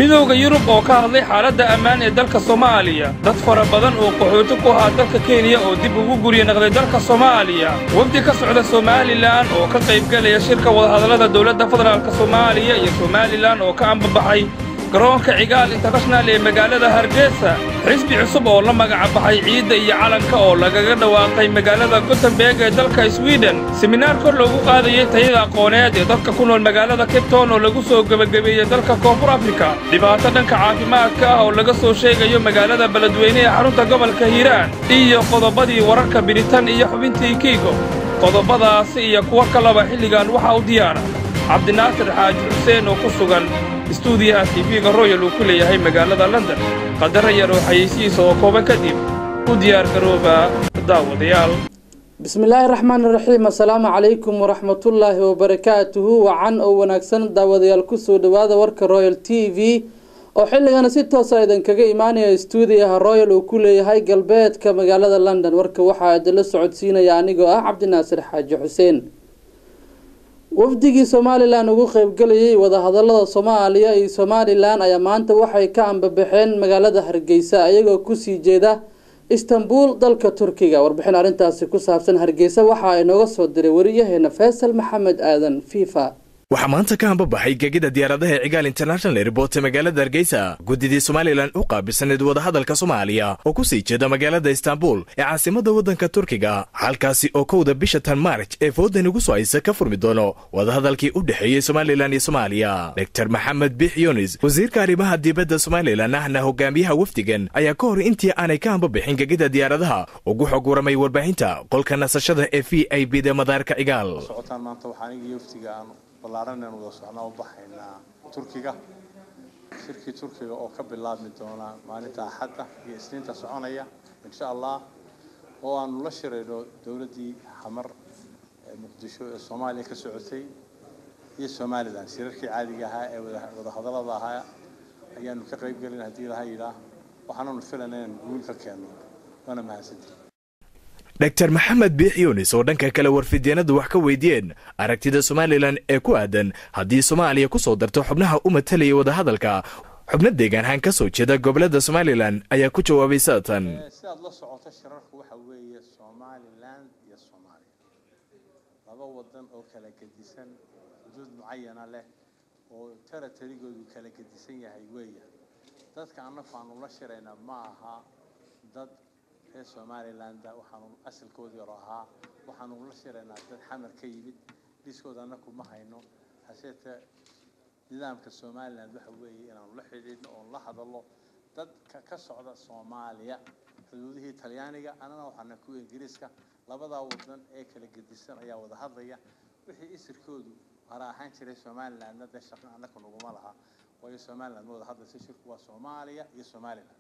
midowda yurub oo ka hadlay xaaladda ammaan ee dalka soomaaliya dad fara badan oo qaxooti ku ahaa dalka kenya oo dib ugu gurya naqday dalka soomaaliya wafdi ka socda somalilan oo ka qaybgelaya shirka wadahadallada dowladda federaalk soomaaliya iyo somalilan oo ka ambabaxay garoonka cigaal internashonal ee magaalada hargeysa xisbi cusub oo la magaca baxay ciidda iyo calanka oo lagaga dhawaaqay magaalada gotemberg ee dalka swiden seminaar kor loogu qaadayey tayada aqooneed ee dadka ku nool magaalada cabton oo lagu soo gebagabeeyey dalka koonfur afrika dhibaato dhanka caafimaadka ah oo laga soo sheegayo magaalada beledweyne ee xarunta gobolka hiiraan iyo qodobadii wararka biritan iyo xubintii kiigo qodobadaasi iyo kuwo kalaba xilligan waxaa u diyaara cabdinaasir xaaji xuseen oo ku sugan istuudiyaha tv-ga royal uu ku leeyahay magaalada london qadara yar oo xayeysihiisa oo kooban kadib u diyaar garooba daawadayaal bismillaahi raxmaani raxiim assalaamu calaykum waraxmatullaahi wabarakaatuhu wacan oo wanaagsan daawadayaal kusoo dhawaada warka royal t v oo xilligana si toosa idinkaga imaanaya istuudiyaha royal uu ku leeyahay galbeedka magaalada london warka waxaa idinla socodsiinaya anigoo ah cabdinaasir xaaji xuseen wafdigii somalilan ugu qeybgelayay wadahadalada soomaaliya iyo somalilan ayaa maanta waxay ka ambabaxeen magaalada hargeysa ayagoo kusii jeeda istanbul dalka turkiga warbixin arrintaasi ku saabsan hargeysa waxa inooga soo diray wariyaheena faysal maxamed aadan fifa waxaa maanta ka hambabaxay gegida diyaaradaha cigaal international airport ee magaalada hargeysa guddidii somalilan u qaabilsaneed wadahadalka soomaaliya oo ku sii jeeda magaalada istanbul ee caasimada waddanka turkiga halkaasi oo kowda bisha tan maarj ee foodan ugu soo haysa ka furmi doono wadahadalkii u dhexeeyey somalilan iyo soomaaliya doctor maxamed biix yunis wasiirka arrimaha dibadda somalilan ahna hogaamiyaha wafdigan ayaa ka hor intii aanay ka hambabixin gegida diyaaradaha ugu xog waramay warbaahinta qolka nasashada ee v i b da madaarka cigaal ballaaran aynu wada socnaa u baxaynaa turkiga shirkii turkiga oo ka bilaabmi doona maalinta axadda iyo isniinta soconaya insha allah oo aanu la shirayno dowladdii xamar ee muqdisho ee soomaaliya ka socotay iyo somalilan shirarkii caadiga ahaa ee wadahadallada ahaa ayaanu ka qayb gelin haddii laha yidhaah waxaananu filayna inaan guul ka keenno waana mahadsantihi doctor maxamed biix yunis oo dhanka kale warfidyeenadu wax ka weydiiyeen aragtida somalilan ee ku aadan haddii soomaaliya ku soo darto xubnaha u matalaya wadahadalka xubno deegaanhaan ka soo jeeda gobolada somalilan ayaa ku jawaabay saatan sidaad la socoto shirarku waxa weeye somalilan iyo soomaaliya laba wadan oo kala gedisan xuduud mucayana leh oo teratarigoodu kala gedisan yahay weeya dadka annagu aanu la shiraynaa ma aha dad reer somalilanda waxaanu asalkoodii hore ahaa waxaanu la shiraynaa dad xamar ka yimid dhiskooda annaku ma hayno haseete nidaamka somaliland waxa weeye inaanu la xidhiidhno oon la hadallo dadka ka socda soomaaliya xuduudihii talyaaniga annana waxaana ku ingiriiska labadaa wadan ee kala gedisan ayaa wada hadlaya wixii isirkoodu hara ahaan jiray somalilandna dee shaqo annaku naguma laha waayo somaliland ma wada hadlaysa shirku waa soomaaliya iyo somaliland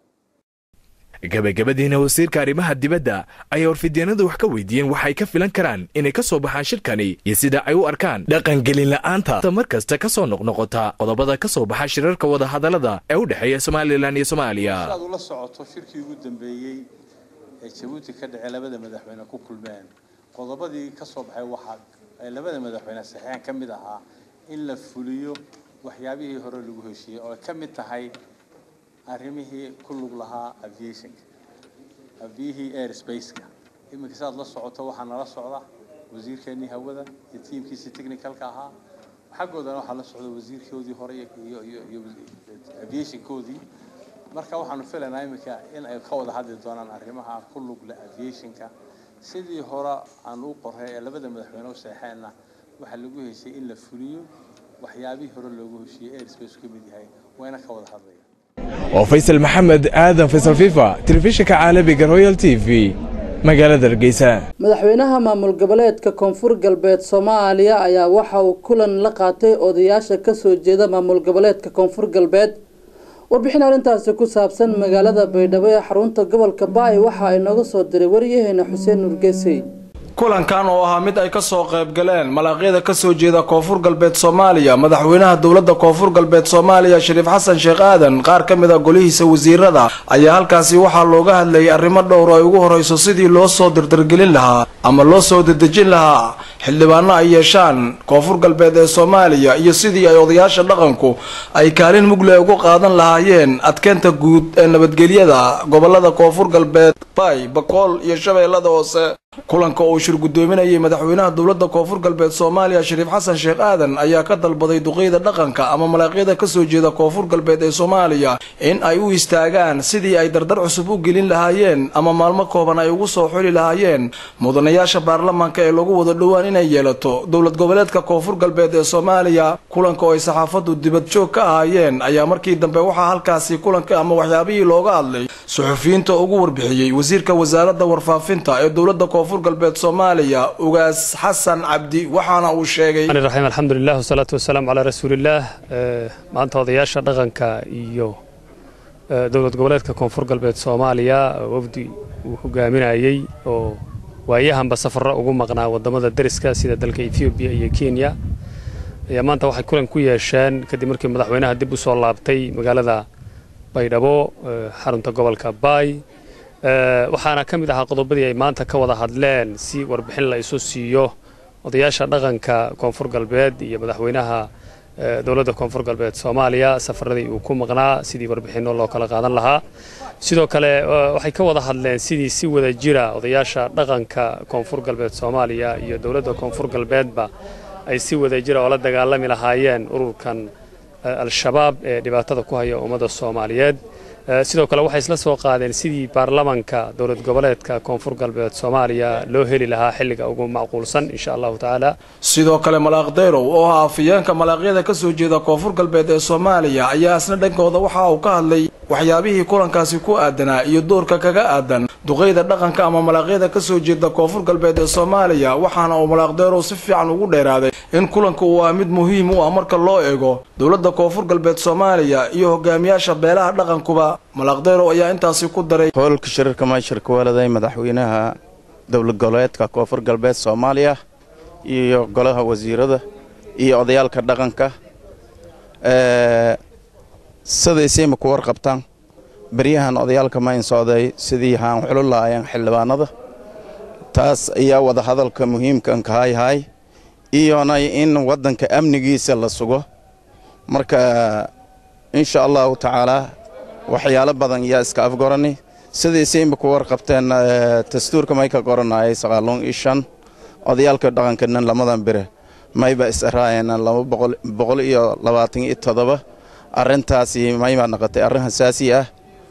gabagabadiina wasiirka arrimaha dibadda ayaa warfidyeenadu wax ka weydiiyeen waxay ka filan karaan inay ka soo baxaan shirkani iyo sida ay u arkaan dhaqangelin la'aanta mar kasta ka soo noqnoqota qodobada ka soo baxa shirarka wadahadallada ee u dhexeeya somalilan iyo soomaaliya sidaad ula socoto shirkii ugu dambeeyey ee jabuuti ka dhacay labada madaxweyne ku kulmeen qodobadii ka soo baxay waxaa ay labada madaxweyne saxeexan ka mid ahaa in la fuliyo waxyaabihii hore lagu heshiiyey oo ay ka mid tahay arrimihii ku lug lahaa aviationka abiyihii airspace-ka iminka sidaad la socoto waxaa nala socda wasiirkeennii hawada iyo tiimkiisii technicalka ahaa xaggoodana waxaa la socda wasiirkoodii hore iyo iyo aviationkoodii marka waxaanu filaynaa iminka in ay ka wada hadli doonaan arrimaha ku lug leh aviationka sidii hore aan u qoray ee labada madaxweyne u seexeenna waxaa lagu heshay in la fuliyo waxyaabihii hore loogu heshiiyey airspace ka mid yahay wayna ka wada hadlaya oo faysal maxamed aadan faysal fifa telefishinka caalamiga royal t v magaalada hargeysa madaxweynaha maamul goboleedka koonfur galbeed soomaaliya ayaa waxa uu kulan la qaatay odayaasha kasoo jeeda maamul goboleedka koonfur galbeed warbixin arrintaasi ku saabsan magaalada baydhabo ee xarunta gobolka baay waxa ay nooga soo diray waryaheena xuseen nurgesey kulankan oo ahaa mid ay ka soo qayb galeen malaaqyada ka soo jeeda koonfur galbeed soomaaliya madaxweynaha dowladda koonfur galbeed soomaaliya shariif xasan sheekh aadan qaar ka mid a golihiisa wasiirada ayaa halkaasi waxaa looga hadlayay arrimo dhowr oo ay ugu horeyso sidii loo soo dirdirgelin lahaa ama loo soo dedejin lahaa xildhibaano ay yeeshaan koonfur galbeed ee soomaaliya iyo sidii ay odayaasha dhaqanku ay kaalin mugle ugu qaadan lahaayeen adkeynta guud ee nabadgelyada gobolada koonfur galbeed bay bakool iyo shabeellada hoose kulanka uu shir guddoominayay madaxweynaha dowladda koonfur galbeed soomaaliya shariif xasan sheekh aadan ayaa ka dalbaday duqeyda dhaqanka ama malaaqyada ka soo jeeda koonfur galbeed ee soomaaliya in ay u istaagaan sidii ay dardar cusub u gelin lahaayeen ama maalmo kooban ay ugu soo xuli lahaayeen mudanayaasha baarlamaanka ee lagu wada dhowaan inay yeelato dowlad goboleedka koonfur galbeed ee soomaaliya kulanka oo ay saxaafaddu dibad joog ka ahaayeen ayaa markii dambe waxaa halkaasi kulanka ama waxyaabihii looga hadlay suxufiyiinta ugu warbixiyey wasiirka wasaaradda warfaafinta ee dowladda koonfur galbeed soomaaliya ugaas xasan cabdi waxaana uu sheegay raxiim alxamdulilah wasalaatu wasalaamu calaa rasuulillaah maanta odayaasha dhaqanka iyo dowlad goboleedka koonfur galbeed soomaaliya wafdi uu hogaaminayey oo waayahanba safarro ugu maqnaa wadamada deriska sida dalka ethoobiya iyo kenya ayaa maanta waxay kulan ku yeesheen kadib markii madaxweynaha dib u soo laabtay magaalada baydhabo xarunta gobolka baay waxaana ka mid ahaa qodobadii ay maanta ka wada hadleen si warbixin la isu siiyo odayaasha dhaqanka koonfur galbeed iyo madaxweynaha dowladda koonfur galbeed soomaaliya safaradii uu ku maqnaa sidii warbixinno loo kala qaadan lahaa sidoo kale waxay ka wada hadleen sidii si wada jira odayaasha dhaqanka koonfur galbeed soomaaliya iyo dowladda koonfur galbeedba ay si wada jira oo la dagaalami lahaayeen ururkan al-shabaab ee dhibaatada ku haya ummadda soomaaliyeed sidoo kale waxay isla soo qaadeen sidii baarlamanka dowlad goboleedka koonfur galbeed soomaaliya loo heli lahaa xilliga ugu macquulsan insha allahu tacaala sidoo kale malaaq deyrow oo ah afayeenka malaaqyada ka soo jeeda koonfur galbeed ee soomaaliya ayaa isna dhankooda waxa uu ka hadlay waxyaabihii kulankaasi ku aadanaa iyo doorka kaga aadan duqeyda dhaqanka ama malaaqyada ka soo jeeda koonfur galbeed ee soomaaliya waxaana uu malaaq deyrow si fiican ugu dheeraaday in kulanka uu ah mid muhiim u ah marka loo eego dowladda koonfur galbeed soomaaliya iyo hogaamiyaasha beelaha dhaqankuba malaaqdeyrow ayaa intaasi ku daray howlka shirarka maashirka waaladay madaxweynaha dowlad goboleedka koonfur galbeed soomaaliya iyo golaha wasiirada iyo odayaalka dhaqanka sidaysayma ku warqabtaan beryahan odayaalka mayn socday sidii haan xulo lahaayeen xildhibaanada taas ayaa wada hadalka muhiimkan kahayhay iyona in waddanka amnigiisa la sugo marka insha allahu tacaalaa waxyaalo badan yaa iska afgorani sidaysayma ku warqabteen dastuurka may ka qoranayay saqaaluun iyo shan odayaalka dhaqankanan lamadan bire mayba is-araayeen laba boqol iyo labaatan iyo toddoba arrintaasi maybaa noqotay arrin hasaasi ah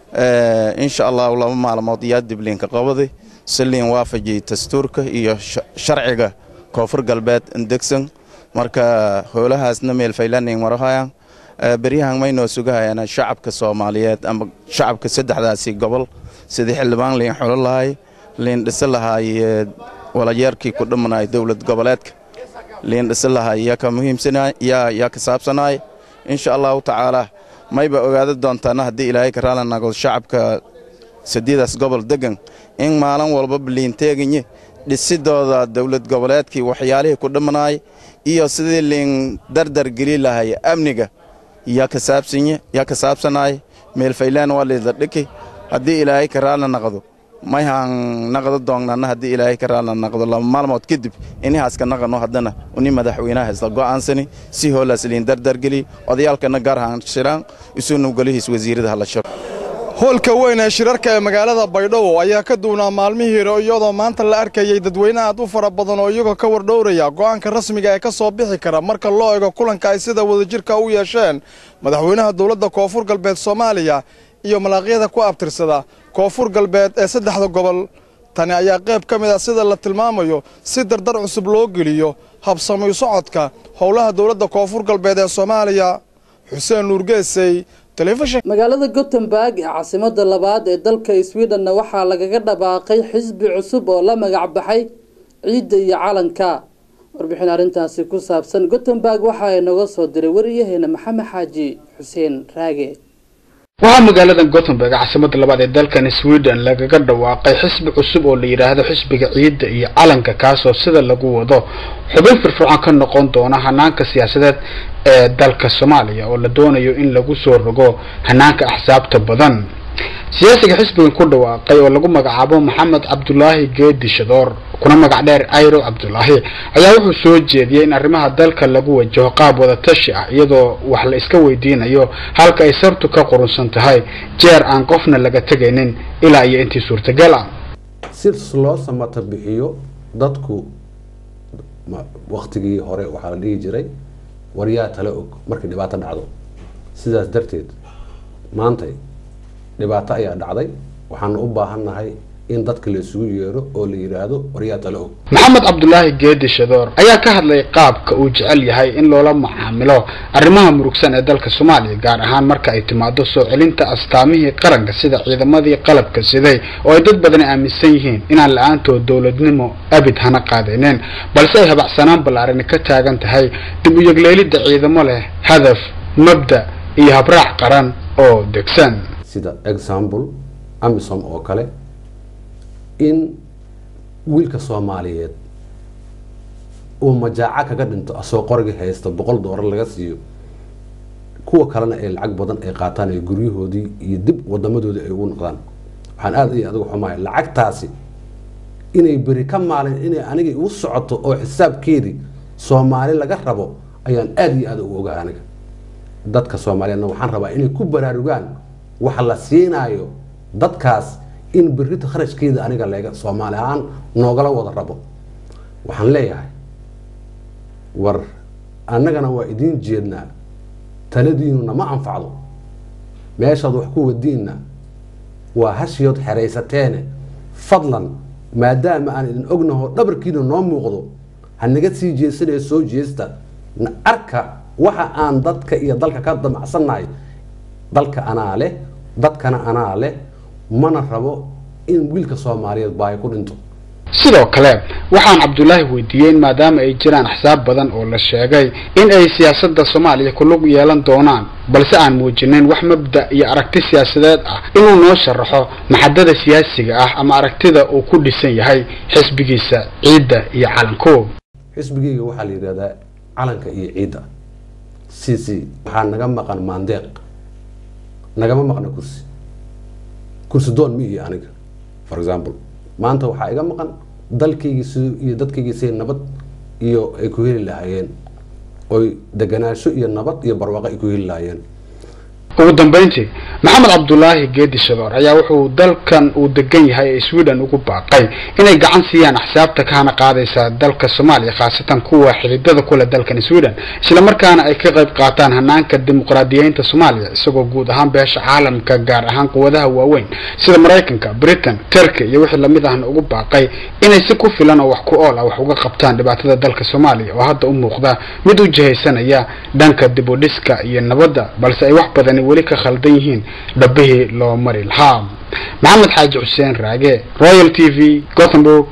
insha allahu laba maalmood yaa dibliinka qabadi si liin waafajiyey dastuurka iyo sharciga koonfur galbeed indegsan marka howlahaasna meelfaylanin marahayaan beryahan maynoo sugahayaan shacabka soomaaliyeed ama shacabka saddexdaasi gobol sidii xildhibaan liin xulo lahay liin dhisi lahaay walayeerkii ku dhimanay dowlad goboleedka liin dhisi lahaay yaa ka muhiimsana yaa ka saabsanaay insha allahu tacaalaa mayba ogaada doontaana haddii ilaahay ka raali nago shacabka sadiidaas gobol degan in maalin walbaba liinteeginye dhisidooda dowlad goboleedkii waxyaalihii ku dhimanaay iyo sidii liin dardar geli lahay amniga yaa ka saabsanaay meelfaylaan waa liida dhiki haddii ilaahay ka raali naqdo mayhaan naqdo doonnana haddii ilaahay ka raali naqdo laba maalmood kadib inihaaska naqano haddana uni madaxweynaha isla go'aansani si hoolaas liin dardargeli odayaalkana gaarhaan shiraan isuna golihiis wasiirada hala shiro hoolka weyn ee shirarka ee magaalada baydhabo ayaa ka duwnaa maalmihii hore iyadoo maanta la arkayay dadweyne aad u fara badan oo iyagoo ka wardhowraya go'aanka rasmiga ee ka soo bixi kara marka loo eego kulanka ay sida wadajirka u yeesheen madaxweynaha dowladda koonfur galbeed soomaaliya iyo malaaqyada ku abtirsada koonfur galbeed ee saddexda gobol tani ayaa qayb ka mid ah sida la tilmaamayo si dardar cusub loo geliyo habsamayu socodka howlaha dowladda koonfur galbeed ee soomaaliya xuseen nuurgeesey magaalada gothenburg ee caasimada labaad ee dalka swedhenna waxaa lagaga dhabaaqay xisbi cusub oo la magac baxay ciidda iyo calanka warbixin arrintaasi ku saabsan gothenburg waxa ay noga soo diray wariyaheena maxamed xaaji xuseen raage waxaa magaalada gothenburg caasimada labaad ee dalkani sweden lagaga dhawaaqay xisbi cusub oo la yidhaahdo xisbiga ciidda iyo calanka kaasoo sida lagu wado xubin firfircoon ka noqon doona hanaanka siyaasadeed ee dalka soomaaliya oo la doonayo in lagu soo rogo hanaanka axsaabta badan siyaasiga xisbigan ku dhawaaqay oo lagu magacaabo maxamed cabdulaahi geedi shadoor kuna magac dheer ayro cabdulaahi ayaa wuxuu soo jeediyey in arrimaha dalka lagu wajaho qaab wadatashi ah iyadoo wax la iska weydiinayo halka ay sartu ka qurunsan tahay jeer aan qofna laga tegaynin ilaa iyo intii suurtagal ah si loo samata bixiyo dadku waktigii hore waxaa la dhihi jiray waryaa tala og markay dhibaato dhacdo sidaas darteed maantay dhibaato ayaa dhacday waxaana u baahannahay in dadka la isugu yeero oo la yidhaahdo waryaa tala og maxamed cabdulaahi geedi shadoor ayaa ka hadlay qaabka uu jecel yahay in loola macaamilo arrimaha murugsan ee dalka soomaaliya gaar ahaan marka ay timaado soo celinta astaamihii qaranka sida ciidamadii qalabka siday oo ay dad badani aaminsan yihiin inaan la-aantood dowladnimo abid hana qaadayneen balse ay habacsanaan ballaarani ka taagan tahay dib u yegleelidda ciidamo leh hadaf mabda iyo habraac qaran oo degsan sida example amisom oo kale in wiilka soomaaliyeed uu majaaco kaga dhinto asoo qorigii haysta boqol doolar laga siiyo kuwa kalena ay lacag badan ay qaataan ee guryahoodii iyo dib wadamadoodii ay ugu noqdaan waxaan aada iyo adigu xumahay lacagtaasi inay beri ka maalin inay anigii u socoto oo xisaabkeedii soomaali laga rabo ayaan aada iyo aada u ogaha aniga dadka soomaaliyeedna waxaan rabaa inay ku baraarugaan waxa la siinaayo dadkaas in berrita kharashkeeda aniga lega soomaali ahaan noogala wada rabo waxaan leeyahay war annagana waa idiin jeednaa taladiinuna ma anfacdo meeshaad wax ku wadiinna waa hashiyood xeraysateene fadlan maadaama aan idin ognaho dhabarkiina noo muuqdo ha naga sii jeesanaya soo jeesta na arka waxa aan dadka iyo dalka ka damacsannahay dalka anaa leh dadkana anaa leh mana rabo in wiilka soomaaliyeed baahi ku dhinto sidoo kale waxaan cabdulaahi weydiiyey in maadaama ay jiraan axsaab badan oo la sheegay in ay siyaasadda soomaaliya ku lug yeelan doonaan balse aan muujinayn wax mabda iyo aragti siyaasadeed ah inuu noo sharaxo maxadada siyaasiga ah ama aragtida uu ku dhisan yahay xisbigiisa ciidda iyo calanko xisbigeyga waxaa la yidhahdaa calanka iyo ciidda c c waxaa naga maqan maandeeq nagama maqna kursi kursi doon ma iyo aniga for example maanta waxaa iga maqan dalkaygii si iyo dadkaygii siday nabad iyo ay ku heli lahaayeen oy deganaansho iyo nabad iyo barwaaqo ay ku heli lahaayeen ugu dambeyntii maxamed cabdulaahi geedi shadoor ayaa wuxuu dalkan uu degan yahay ee sweden ugu baaqay inay gacan siiyaan axsaabta kahana qaadaysa dalka soomaaliya khaasatan kuwa xididada kule dalkan sweden islamarkaana ay ka qayb qaataan hanaanka dimuqraadiyeynta soomaaliya isagoo guud ahaan beesha caalamka gaar ahaan quwadaha waaweyn sida maraykanka britain turkey iyo wixii lamid ahna ugu baaqay inay si ku filan oo wax ku ool ah wax uga qabtaan dhibaatada dalka soomaaliya oo hadda u muuqda mid u jihaysanaya dhanka dib u dhiska iyo nabadda balse ay wax badani weli ka khaldan yihiin dhabbihii loo mari lahaa maxamed xaaji xuseen raage royal t v gothenburg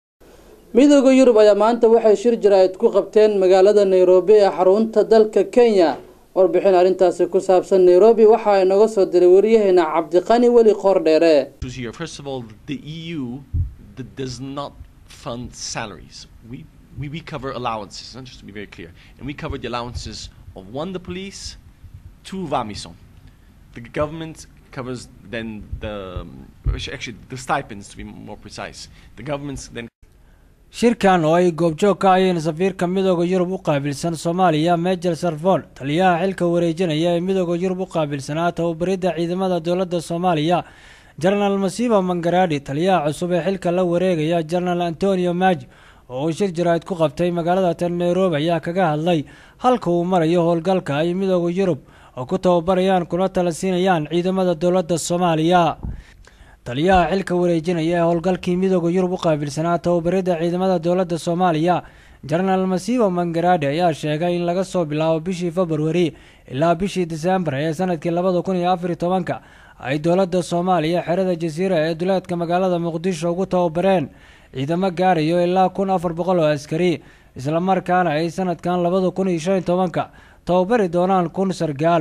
midooda yurub ayaa maanta waxay shir jaraa'id ku qabteen magaalada nairobi ee xarunta dalka kenya warbixin arrintaasi ku saabsan nairobi waxaa inaga soo diray waryaheena cabdiqani weli qoordheere First of all, the EU that does not fund salaries. We, we, we cover allowances, huh, just to be very clear. And we cover the allowances of one, the police, two, Vamison. The government covers then the, actually, the stipends to be more precise. The government's then shirkan oo ay goobjoog ka ayeen safiirka midooda yurub u qaabilsan soomaaliya major sarfon taliyaha xilka wareejinaya ee midooda yurub u qaabilsanaa tababaridda ciidamada dowladda soomaaliya jenaraal masiiba mangaraadhi taliyaha cusub ee xilka la wareegaya jenaraal antonio maji oo uu shir jaraa'id ku qabtay magaalada tan nairobi ayaa kaga hadlay halka uu marayo howlgalka ay midooda yurub oo ku tababarayaan kuna tala siinayaan ciidamada dowladda soomaaliya taliyaha xilka wareejinaya ee howlgalkii midooda yurub u qaabilsanaa tababaridda ciidamada dowladda soomaaliya jenaraal masiibo mangaraadhi ayaa sheegay in laga soo bilaabo bishii februari ilaa bishii disembar ee sanadkii labada kun iyo afariy tobanka ay dowladda soomaaliya xerada jasiira ee duleedka magaalada muqdisho ugu tababareen ciidamo gaarayo ilaa kun afar boqol oo askari islamarkaana ay sanadkan labada kun iyo shan iyo tobanka tababari doonaan kun sargaal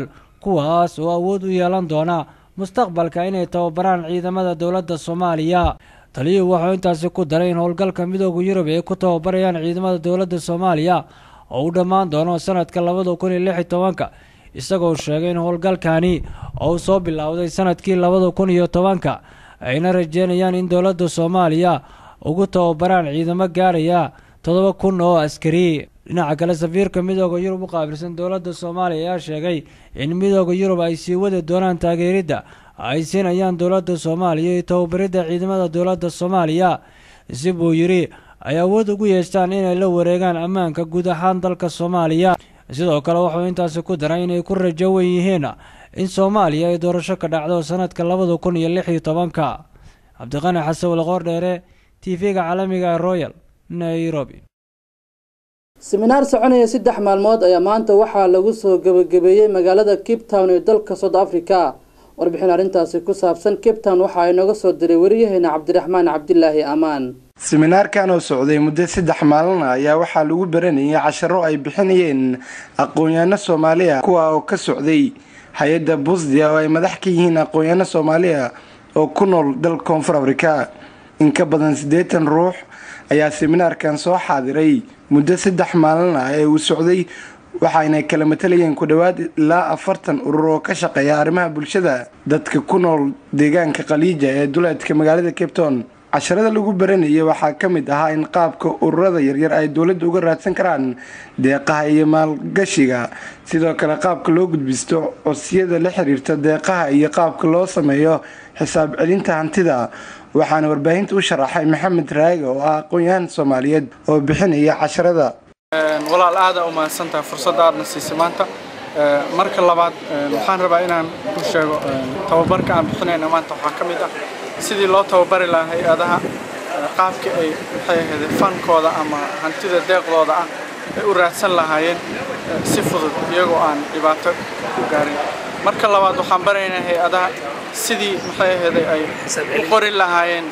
kuwaas oo awood u yeelan doona mustaqbalka inay tababaraan ciidamada dowladda soomaaliya taliyuhu wuxuu intaasi ku daray in howlgalka midooda yurub ay ku tababarayaan ciidamada dowladda soomaaliya oo u dhammaan doono sanadka labada kun iyo lix iyo tobanka isagoo sheegay in howlgalkani uu soo bilowday sanadkii labada kun iyo tobanka ayna rajeynayaan in dowladda soomaaliya ugu tababaraan ciidamo gaaraya toddoba kun oo askari dhinaca kale safiirka midooda yurub u qaabilsan dowladda soomaaliya ayaa sheegay in midooda yurub ay sii wadi doonaan taageeridda ay siinayaan dowladda soomaaliya iyo tababaridda ciidamada dowladda soomaaliya si buu yidhi ay awood ugu yeestaan inay la wareegaan ammaanka guud ahaan dalka soomaaliya sidoo kale wuxuu intaasi ku daray inay ku rajo wen yihiin in soomaaliya ay doorasho ka dhacdo sanadka labada kun iyo lix iyo tobanka cabdiqani xasan walqoor dheere t v-ga caalamiga ee royal nairobi siminaar soconaya saddex maalmood ayaa maanta waxaa lagu soo gebagabeeyey magaalada cape town ee dalka south africa warbixin arrintaasi ku saabsan cape town waxaa inooga soo diray wariyaheena cabdiraxmaan cabdilaahi amaan siminaarkan oo socday muddo saddex maalin ah ayaa waxaa lagu baranayay casharo ay bixinayeen aqoon-yaano soomaaliya kuwa oo ka socday hay-adda busdia oo ay madax ka yihiin aqoon-yaano soomaaliya oo ku nool dalka koonfur afrika in ka badan siddeetan ruux ayaa siminaarkan soo xaadiray muddo saddex maalin ah ee uu socday waxaayna kala matalayeen ku dhowaad ilaa afartan urur oo ka shaqeeya arrimaha bulshada dadka ku nool deegaanka khaliija ee duleedka magaalada cape town casharada lagu baranayay waxaa ka mid ahaa in qaabka ururada yaryar ay dowladda uga raadsan karaan deeqaha iyo maalgashiga sidoo kale qaabka loo gudbisto codsiyada la xiriirta deeqaha iyo qaabka loo sameeyo xisaab celinta hantida waxaana warbaahinta u sharaxay maxamed raaga oo ah aqoon-yahan soomaaliyeed oo bixinaya casharada walaal aada u mahadsantahay fursadda aadna siisay maanta marka labaad waxaan rabaa inaan ku sheego tababarka aan bixinayna maanta waxaa ka mid ah sidii loo tababari lahaa hay-adaha qaabka ay maxay ahayd fankooda ama hantida deeqdooda ah ay u raadsan lahaayeen si fudud iyagoo aan dhibaato ku gaarin marka labaad waxaan baraynaa hay-adaha sidii maxay ahayd ay u qori lahaayeen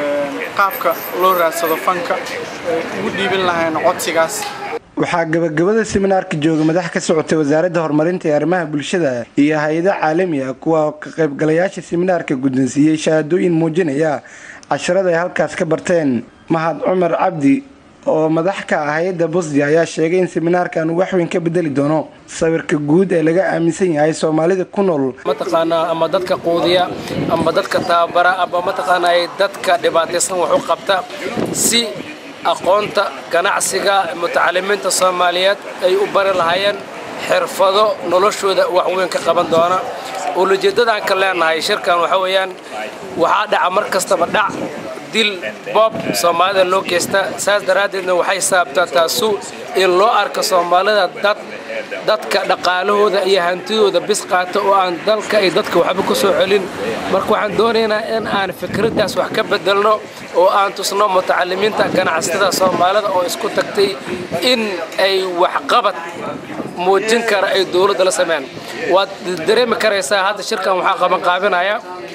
qaabka loo raadsado fanka ay ugu dhiibin lahaayeen codsigaas waxaa gabagabada siminaarka jooga madax ka socotay wasaaradda horumarinta ee arrimaha bulshada iyo hay-ado caalami ah kuwa ka qaybgalayaasha siminaarka guddoonsiiyey shahaadooyin muujinaya casharada ay halkaas ka barteen mahad cumar cabdi oo madax ka ah hay-adda busdi ayaa sheegay in siminaarkan uu waxweyn ka bedeli doono sawirka guud ee laga aaminsan yahay soomaalida ku nool mataqaanaa ama dadka quudiya ama dadka tababara ama mataqaanaa dadka dhibaataysan wax u qabta si aqoonta ganacsiga mutacalimiinta soomaaliyeed ay u bari lahaayeen xirfado noloshooda waxweyn ka qaban doona ulajeeddadaan ka leenahay shirkan waxa weeyaan waxaa dhaca mar kastaba dhac dil boob soomaalida loo geysta saas daraaddeedna waxay saabtaa taasu in loo arko soomaalida dad dadka dhaqaalahooda iyo hantidooda bis qaata oo aan dalka iyo dadka waxba ku soo celin marka waxaan doonaynaa in aan fikraddaas wax ka bedelno oo aan tusno mutacalimiinta ganacsatada soomaalida oo isku tagtay in ay waxqabad muujin kara ay dowladda la sameeyaan waad dareemi karaysaa hadda shirkan waxaa qabanqaabinaya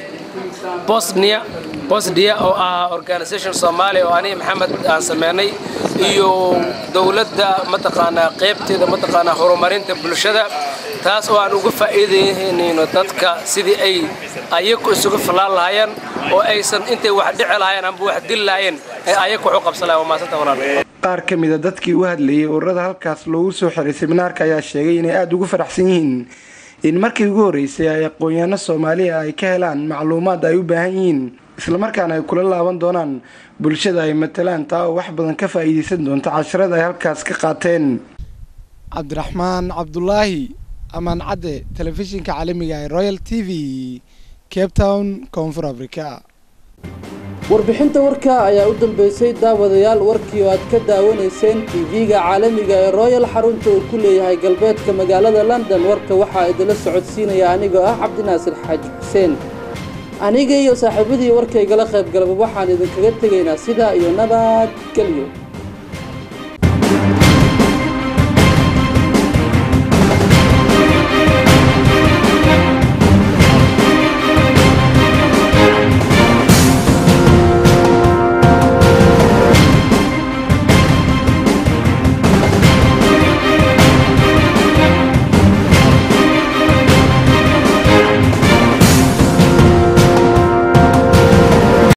bosnia bosnia oo ah organisation soomaaliya oo aniga maxamed aan sameynay iyo dowladda mataqaanaa qaybteeda mataqaanaa horumarinta bulshada taas oo aan uga faa'iidaynayno dadka sidii ay ayaku isugu filaan lahaayeen oo aysan intay wax dhici lahaayeen amba wax dil lahaayeen ay ayaku wax u qabsan lahayen waa maasanta walaal qaar ka mida dadkii u hadlayay ururada halkaas loogu soo xiray siminaarka ayaa sheegay inay aada ugu faraxsan yihiin in markii ugu horreysay ay aqoon-yaano soomaaliya ay ka helaan macluumaad ay u baahan yihiin islamarkaana ay kula laaban doonaan bulshada ay matalaan taa oo wax badan ka faa'iidaysan doonta casharada ay halkaas ka qaateen cabdiraxmaan cabdulaahi amaan cadde telefishinka caalamiga ee royal t v cape town koonfur africa warbixinta warka ayaa u dambeysay daawadayaal warkii oo aad ka daawanayseen tv-ga caalamiga ee royal xarunta uu ku leeyahay galbeedka magaalada london warka waxaa idinla socodsiinaya anigoo ah cabdinaasir xaaji xuseen aniga iyo saaxiibadii warkaygala qayb galaba waxaan idinkaga tegaynaa sidaa iyo nabad gelyo